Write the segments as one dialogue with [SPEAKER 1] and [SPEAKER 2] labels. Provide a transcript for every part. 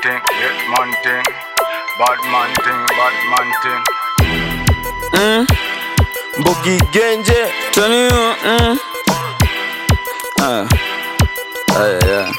[SPEAKER 1] thing, hit man thing. Bad man thing, bad man thing.
[SPEAKER 2] Mbogi Genje
[SPEAKER 3] Tell you, mm. Ah. Ah, yeah.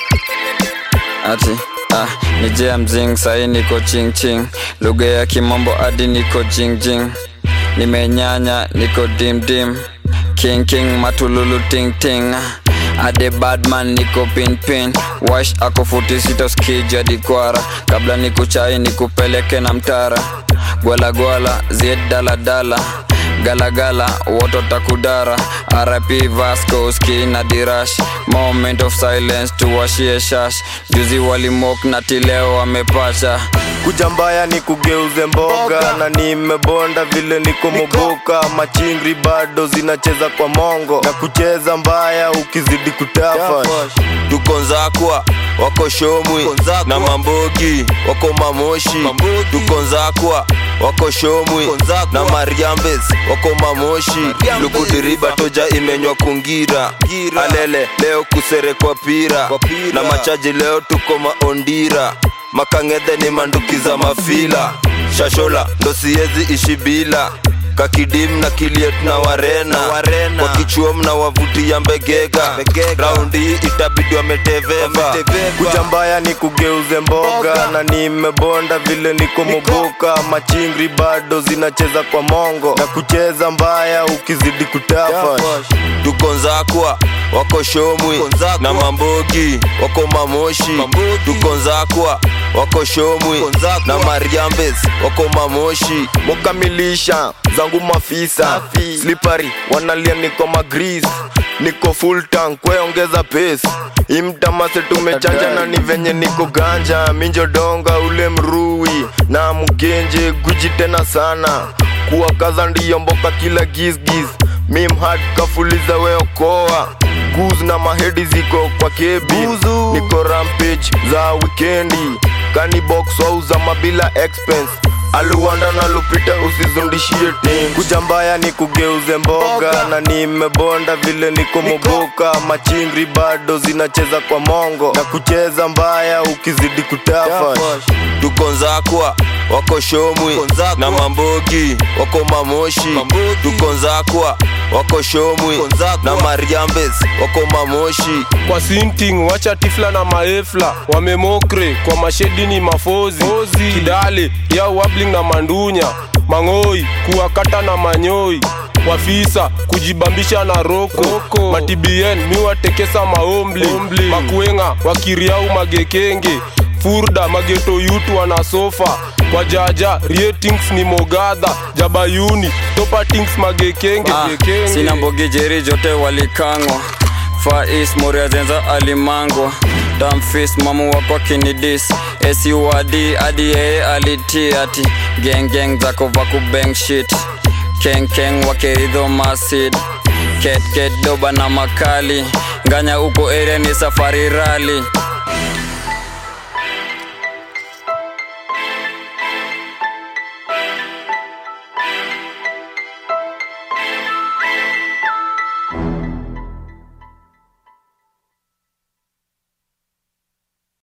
[SPEAKER 3] Ati ah, ni jea mzing sahi niko ching ching lugha ya kimombo hadi niko jing jing nimenyanya niko dim dim king king matululu ting ting ade badman niko pin pin wash ako futi sita skija dikwara kabla nikuchai nikupeleke na mtara gwala gwala zied dala dala galagala woto takudara rp vasco ski na dirash moment of silence tuwashie shash juzi walimok na tileo wamepacha
[SPEAKER 2] kuja mbaya ni kugeuze mboga na nimebonda vile niko moboka machingri bado zinacheza kwa mongo na kucheza mbaya ukizidi kutafa
[SPEAKER 4] tuko nzakwa wako shomwi na mambogi wako mamoshi tuko nzakwa wako shomwi na mariambes wako mamoshi lukudiriba toja imenywa kungira alele leo kuserekwa pira na machaji leo tuko maondira makang'edhe ni manduki za mafila shashola ndo siezi ishi bila kakidim na kiliet na warena, warena. kwa kichuom na wavuti ya mbegega raundi hii itabidi wameteveva
[SPEAKER 2] kuja mbaya ni kugeuze mboga na nimebonda vile niko moboka machingri bado zinacheza kwa mongo na kucheza mbaya ukizidi kutafa
[SPEAKER 4] tuko nzakwa wako shomwi na mambogi wako mamoshi tuko nzakwa wako shomwi na mariambes wako mamoshi
[SPEAKER 2] mukamilisha zangu mafisa slipari wanalia niko magris niko full tank kweongeza pace imtamase tumechanja na ni venye niko ganja minjodonga ule mrui na mgenje guji tena sana kuwakaza ndiyo mboka kila gisgis mimhad kafuliza weokoa guz na mahedi ziko kwa kebi niko rampage za wikendi kanibox wauza mabila expense aluwanda na lupita usizundishie tim kuja mbaya ni kugeuze mboga na nimebonda vile niko moboka machingri bado zinacheza kwa mongo na kucheza mbaya ukizidi kutafa
[SPEAKER 4] tuko nzakwa wako shomwi na mambogi wako mamoshi tuko nzakwa wako shomwi na mariambes wako mamoshi
[SPEAKER 5] kwa sinting wacha tifla na maefla wamemokre kwa mashedi ni mafozi kidale ya wabling na mandunya mang'oi kuwakata na manyoi wafisa kujibambisha na roko, roko. matibien miwatekesa maombli makuenga wakiriau magekenge furda mageto yutu wana sofa kwa jaja ratings ni mogadha jabayuni topatings magekenge
[SPEAKER 3] Ah,
[SPEAKER 5] gekenge.
[SPEAKER 3] sina mbogi jeri jote walikangwa Far East Moria zenza alimangwa Damfis mamu wako kinidis SUAD adi yeye aliti ati Gang gang zako vaku bang shit Keng keng wakeridho masid Ket ket doba na makali Nganya uko area ni safari rally